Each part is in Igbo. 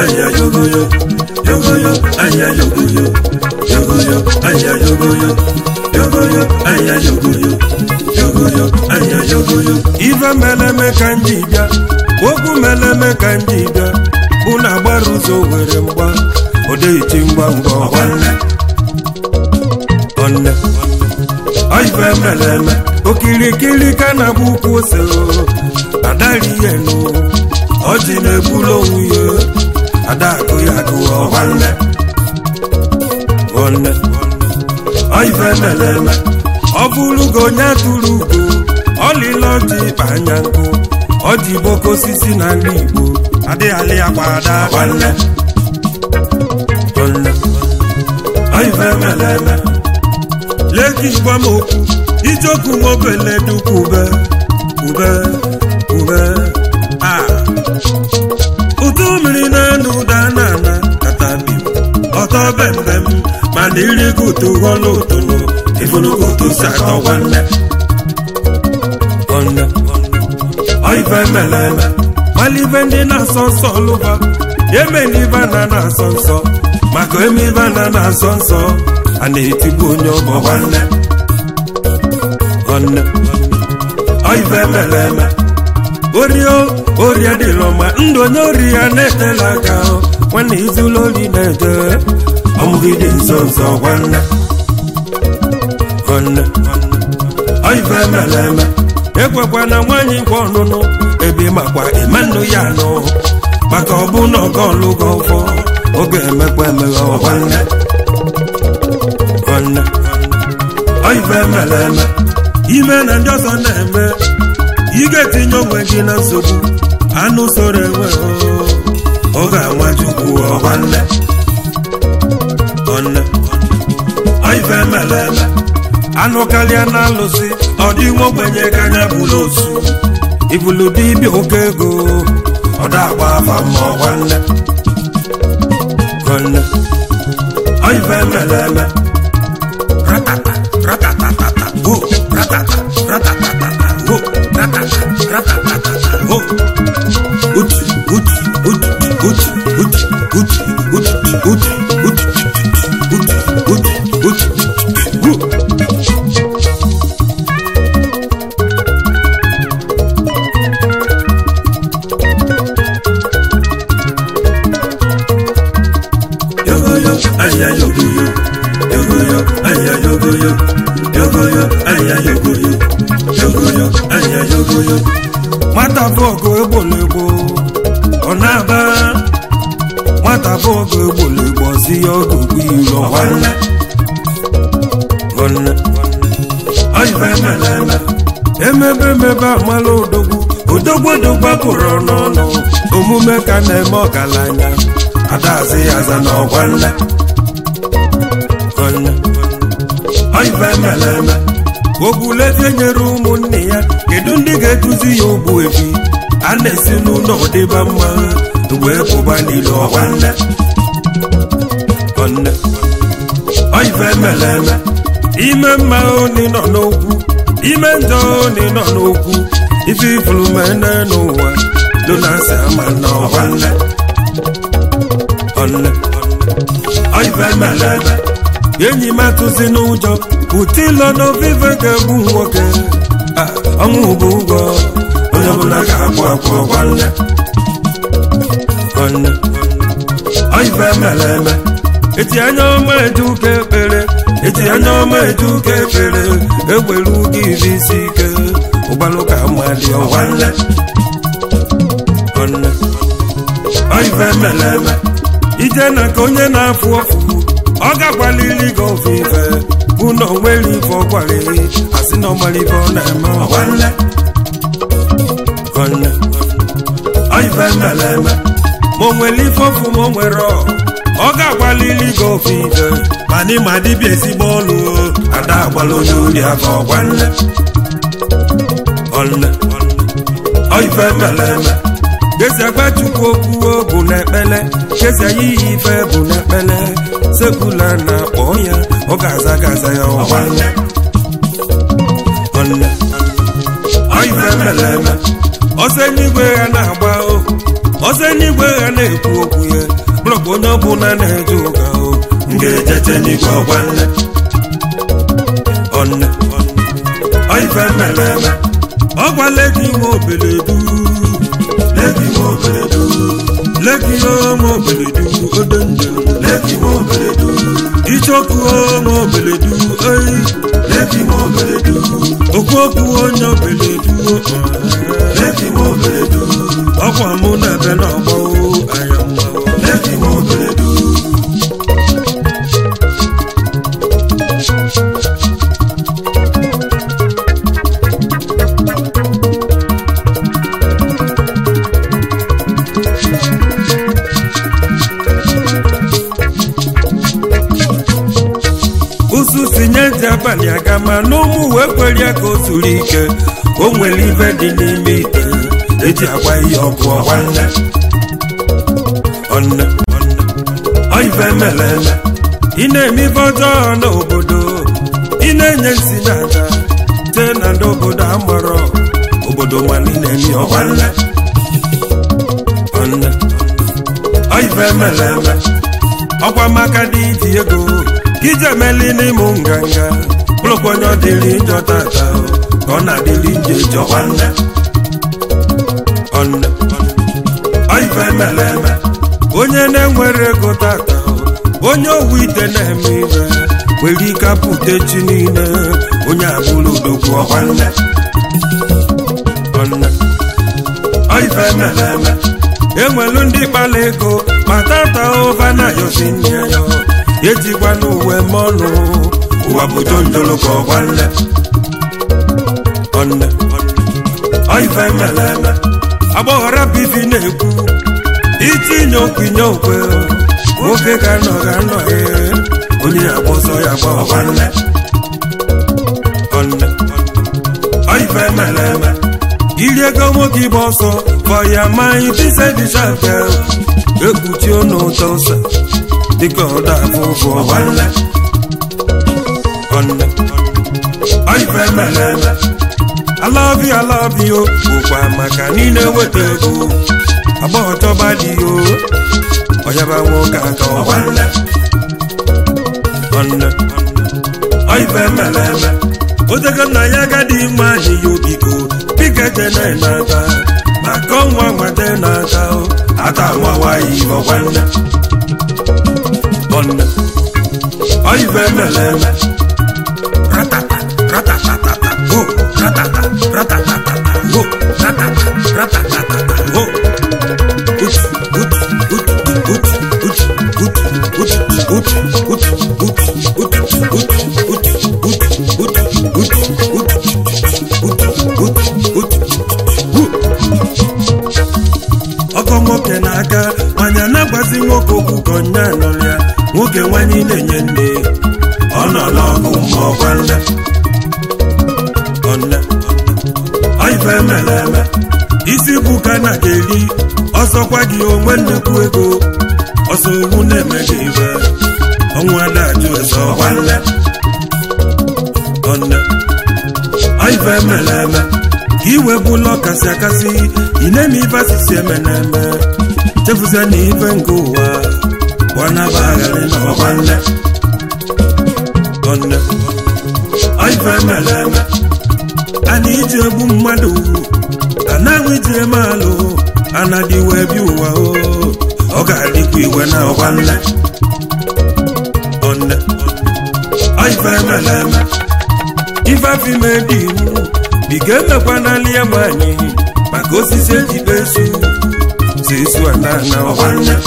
aya yogoyo yogoyo aya yogoyo yogoyo aya yogoyo yogoyo aya yogoyo yogoyo aya yogoyo ife meleme ka nji bịa okwu meleme ka nji bịa bụ na agbara ụzọ were mgba odeiti ngwa ngwa ọgwanne ọnne ife meleme okirikiri ka na-abụ ukwu ose adari ihe nụ ọjị na-egbulu onwe ya adakụ ya gụọ nwanne nwanne ife meleme ọ bụrụgo onye atụrụ ugo ọlịla ọjị ịkpa anya nkụ ọjị boko osisi na nri igbo adịghị ya gbada nwanne nwanne ife meleme leki gwa m okwu ijoku nwobele dukwu ube ube ube a ụtụ mmiri na-enu ụda na-ana katabi ọtọ bembem mana iri kutu ghọlụ ụtụlụ ifulukutu si atọ nwanne nwanne ọife meleme malive ndị na-asọ nsọ lụba emelive na na-asọ nsọ maka emelive na na-asọ nsọ a na-etigbu onye ọgbọ nwanne nwanne ọife meleme orio orie dịlọ ma ndụ onye ori ya na-etela aka nwanne izula ori na-eje ọmụgide nso nso nwanne nwanne ọife meleme ekwekwa na nwaanyị gwa ọnụnụ ebe makwa ịmanụ ya nụ maka ọ bụ na ọga ọlụgo ụfọ oge emekwa emeghe nwanne nwanne ọife meleme ime na ndị ọzọ na-eme ị ga-etinye onwe gị na nsogbu anụ soro enwe ọ ga-anwa chukwu ọgwanne ọnne ife meleme anụ karịa na alụsị ọ dị nwa ogbenye ka anya bụrụ osu ibulu dibịa oke ego ọ da-agba afa ma ọgwanne ọnne ife meleme ratata ratatatata go ratata ratatatata go ratata ratatatata go uchi uchi uchi uchi uchi uchi uchi uchi uchi uchi uchi uchi go yogoyo aya yogoyo yogoyo aya yogoyo yogoyo aya yogoyo yogoyo aya yogoyo nwata bụ ọgụ egbolegbo ọ na-aba nwata bụ ọgụ egbolegbo si ya ọgụ bụ iro nwanne nwanne ọife meleme emebe emebe amala odogwu odogwu odogwu apụrụ n'ọnụ omume ka na-eme ọgaranya adazi ya aza na ọgwanne nwanne ife meleme ogbulete nyere ụmụnne ya kedu ndị ga-eduzi ya ogbu ebi a na-esi n'ụlọ dịba mma wee pụba n'ile ọgwanne nwanne ife meleme ime mma oni nọ n'okwu ime njọ oni nọ n'okwu ife ifulumene n'ụwa donasi ama na ọgwanne nwanne ife meleme enyi m atụzi n'ụjọ ụtụ ịlọ n'ovive ga-egbu nwoke ọnwụ bụ ụgwọ onye ọbụla ga-akwụ akwụ nwanne nwanne ife mere eme eti anya ọma eje ụka ekpere eti anya ọma eje ụka ekpere egbere ụga iri isi ike ụgbalụ ka mma dị nwanne nwanne ife mere eme ije na ka onye na-afụ ọfụ ọ ga-agbalili gị ofufe bụ na onwere ife ọgwara asị na ọmara ife ọ na-eme nwanne nwanne ife mere eme ma o nwere ife ọfụ ma o nwere ọ ọ ga-agbalili gị ofufe mana ịma dịbịa ezigbo ọlụ ada agbala onye ori aka ọgwanne nwanne ife mere eme gezi agba chukwu okwu bụ n'ekpele gezi anyị ihe ife bụ n'ekpele sekula na-akpọ ya ọ ga-aza gaza ya nwanne nwanne ife mere eme ọsọ eluigwe ya na-agba ọsọ eluigwe ya na-ekwu okwu ya bụ onye ọbụla na-eje ụka o m ga-ejete n'igwe ọgwa nne ọnne ọife mmeleme ọgwa leki nwe obeledu leki nwe obeledu leki nwe obeledu odo nje leki nwe obeledu ichoku nwe obeledu oyi leki nwe obeledu okwu okwu onye obeledu leki nwe obeledu ọkwa mụ na ebe na ọgbọ anya mma leki nwe obeledu ụsụ si nye ntị abalị aga ma n'ụmụ wee kwere ya ka o zuru ike o nwere ibe dị n'ime ite eji agwa ihe ọkụ ọgwa nne ọnne ọife mere eme ị na-eme ibe ọjọọ n'obodo ị na-enye nsi na aja tee na ndị obodo amarọ obodo nwanne na-eme ọgwa nne ọnne ọife mere eme ọkwa maka dị iji ego ka ije emeli n'ịmụ nganga bụrụkwa onye ọ dịrị njọ tata ka ọ na-adịrị nje jọ nwanne ọnne ọife mere eme onye na-enwere ego tata onye owu ite na-eme ibe nwere ike apụta echi niile onye abụrụ odogwu ọkwanne ọnne ọife mere eme enwelu ndị kpala ego ma tata ụva na yosi nne ya ejikwa n'uwe mọnụ ụwa bụ jonjolo ka ọgwa nne ọnne ọife mere eme agbọghọra bibi na-ekwu itinye okwenye okwe nwoke ga nọ ga nọ ee onye agba ọsọ ya gba ọgwa nne ọnne ọife mere eme iri ego nwoke ịgba ọsọ fọya mmanya tise dịchafe ekpuchi ọnụ ụtọ ụsa dịka ọda afọ ụfụ ọgwa nne ọnne ọife mere eme alabi alabi o bụkwa maka niile weta ego agbọghọ chọba dị o ọyaba nwoke aka ọgwa nne ọnne ọife mere eme otego nna ya agadi mma anyị ya obiko bika jene n'aka maka ọnwa nwata n'aka o ata nwawayi ọgwa nne ọnne ọife mere eme ratata ratatatata ho ratata ratatatata ho ratata ratatatata ho utu utu utu utu utu utu utu utu utu utu utu utu ọkọ nwoke na-aga manya na-agbazi nwoke okwu ka onye anọrọ ya nwoke nwanyị na-enye nne ọ nọ n'ọgụ ma ọgwa nne ọnne ọife mere eme isi bụ ka na ga-eri ọsọkwa gị onwe nnukwu ego ọsọ owu na-eme gị ibe ọnwụ adajụ eze ọgwa nne ọnne ọife mere eme ka iwe bụla ọkasị akasị ị na-eme ife asịsị eme na eme chefuzie na ife nke ụwa gbanaba agharị na ọgwa nne ọnne ọife mere eme ana iji egbu mmadụ anaghị iji eme alụ anadị wee bi ụwa o ọ ga-adịkwa iwe na ọgwa nne ọnne ọife mere eme ife afọ ime dị iwu biga emekwa n'ala ya nwanyị maka osisi ejibe esu si esu ana na ọgwa nne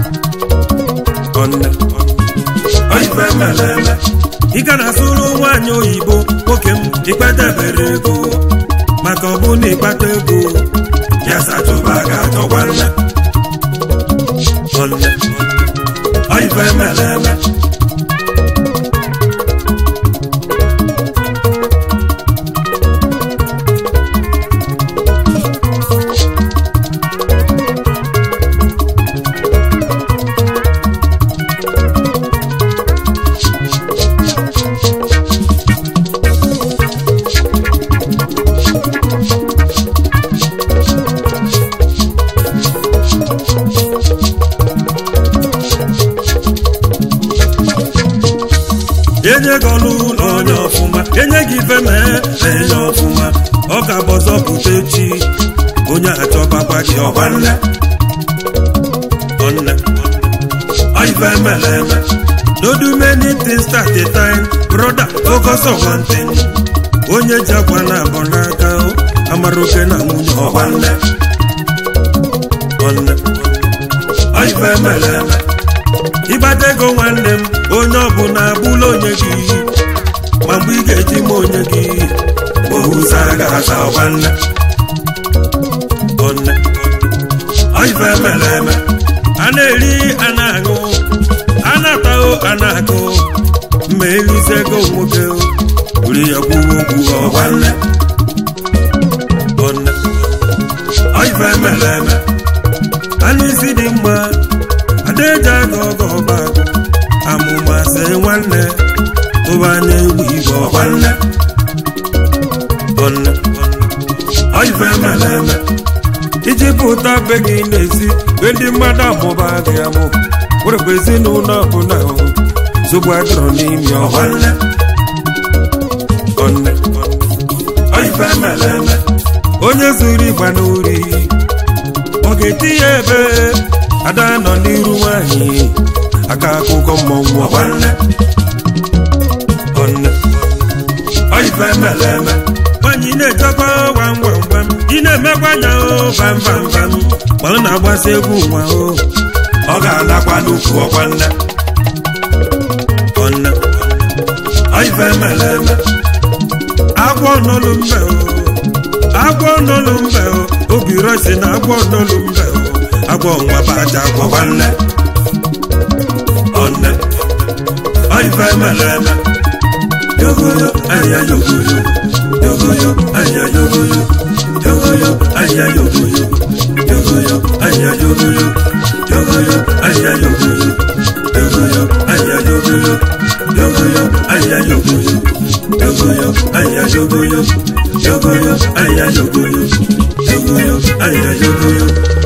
ọnne ọife mere eme ị ga na-asụrụ nwaanyị oyibo nwoke m ịkpatebere ego maka ọ bụ na ịkpata ego ya sachụba ga-achọkwa nne ọnne ọife mere eme enye gị ọlụ ụlọ onye ọfụma enye gị ife mee enye ọfụma ọ ga-abụ ọzọ pụta echi onye achọbakwa gị ọgwa nne ọnne ife mere eme no do many things at a time brother focus on one thing onye ji akwa na abọ n'aka amara oke na nwunye ọgwa nne ọnne ife mere eme ịgbata ego nwanne m onye ọbụla abụla onye gị ma mgbe ị ga-eji ma onye gị ohuza ga-aza ọgwa nne ọnne ife mere eme a na-eri a na-aṅụ a na-atahụ a na-akụ ma erizi ego nwoke were ya kwuo okwu ọgwa nne ọnne ife mere eme anụ isi dị mma adaeji aga ọgọ ọba amụmasị nwanne tụba na-egbu igwe ọgwa nne ọnne ife mere eme iji pụta be gị na-esi be ndị mmadụ amụba gị amụ werekwa ezinụlọ ọbụla zogbu adọrọ n'ime ọgwa nne ọnne ife mere eme onye zuru ịgba n'ori ọ ga-eti ya ebe ada nọ n'iru nwanyị aka akụkọ mmọnwụ ọgwa nne ọnne ife mere eme nwaanyị na-echekwa gwam gwam gwam ị na-emekwa anya o bam bam bam ma ọ na-agbasa egwu nwa o ọ ga-alakwa n'ukwu ọkwa nne ọnne ife mere eme agwọ nọlụ mbe o agwọ nọlụ mbe o obi rọsi na agwọ nọlụ mbe o agwọ nwa baja agwọ nwanne ọnne ife mere eme yogoyo anya yogoyo yogoyo anya yogoyo yogoyo anya yogoyo yogoyo anya yogoyo yogoyo anya yogoyo yogoyo anya yogoyo yogoyo anya yogoyo yogoyo anya yogoyo yogoyo anya yogoyo yogoyo anya yogoyo